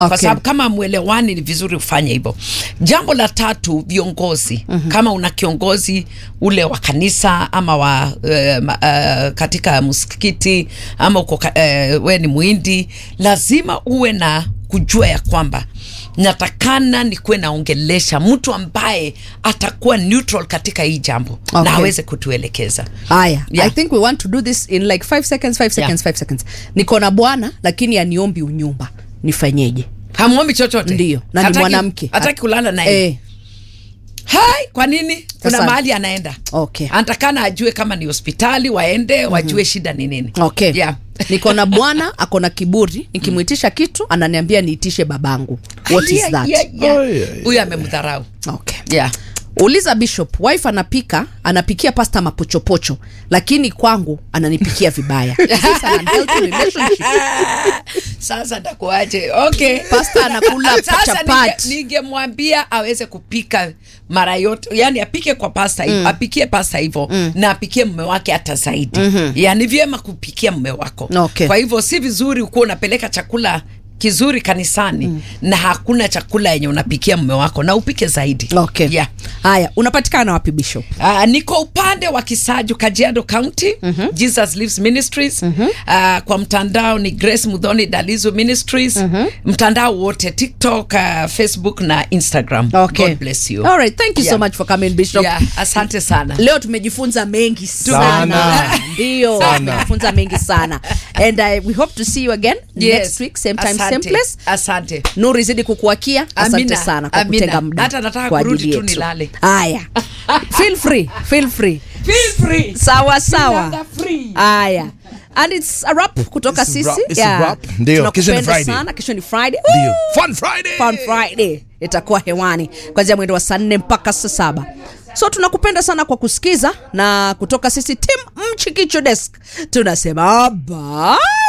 kwa Okay. sababu kama mwelewani ni vizuri ufanye hivyo. Jambo la tatu, viongozi mm-hmm. kama una kiongozi ule wa kanisa ama wa uh, uh, katika msikiti ama uko uh, we ni mwindi, lazima uwe na kujua ya kwamba natakana nikuwe naongelesha mtu ambaye atakuwa neutral katika hii jambo Okay. na aweze kutuelekeza. haya Yeah. i think we want to do this in like 5 seconds 5 seconds 5 seconds niko na bwana lakini aniombi unyumba nifanyeje Hamwombi chochote, Ndiyo, na ni Hataki- mwanamke. hataki kulala naye eh, Hai, kwa nini? Kuna Sasa- mahali anaenda. Okay. Anatakana ajue kama ni hospitali waende wajue shida ni nini. okay Yeah. niko na bwana ako na kiburi nikimwitisha kitu ananiambia niitishe babangu what is Yeah, that yeah, yeah. Oh, yeah, yeah. Huyu amemdharau. okay Yeah. uliza bishop wife anapika anapikia pasta mapochopocho lakini kwangu ananipikia vibaya Is this an unhealthy relationship? Sasa ndakuaje? Okay. Pasta anakula Sasa chapati. ninge- ningemwambia aweze kupika mara yote, yani apike kwa pasta hivyo, apikie pasta hivyo na apikie mume wake hata zaidi. Yani vyema kupikia mume wako. Okay. Kwa hivyo si vizuri ukuwa unapeleka chakula kizuri kanisani na hakuna chakula yenye unapikia mume wako na upike zaidi. okay Yeah. haya unapatikana wapi bishop Uh, niko upande wa Kisaju, Kajiado County, Jesus Lives Ministries. Uh, kwa mtandao ni Grace Mudhoni Dalizo Ministries. Mtandao wote TikTok, uh, Facebook na Instagram. okay God bless you. all right thank you so Yeah. much for coming bishop Yeah, asante sana. leo tumejifunza mengi sana Sana. ndio Sana. tumejifunza mengi sana and uh, we hope to see you again Yes. next week same time Asante. same place Asante. nuru izidi kukuakia asante Amina. sana kwa Amina. kutenga muda Hata nataka kwa kurudi ajili tu yetu. nilale. haya feel free feel free Feel free. sawa sawa Nilala free. haya and it's a wrap kutoka It's a sisi wrap, it's a wrap. Ndio, kesho ni Tunakupenda Friday. sana kesho ni friday Ndio. Woo! Fun Friday. Fun Friday itakuwa hewani kuanzia mwendo wa saa nne mpaka saa saba so tunakupenda sana kwa kusikiza na kutoka sisi tim mchikicho desk tunasema bye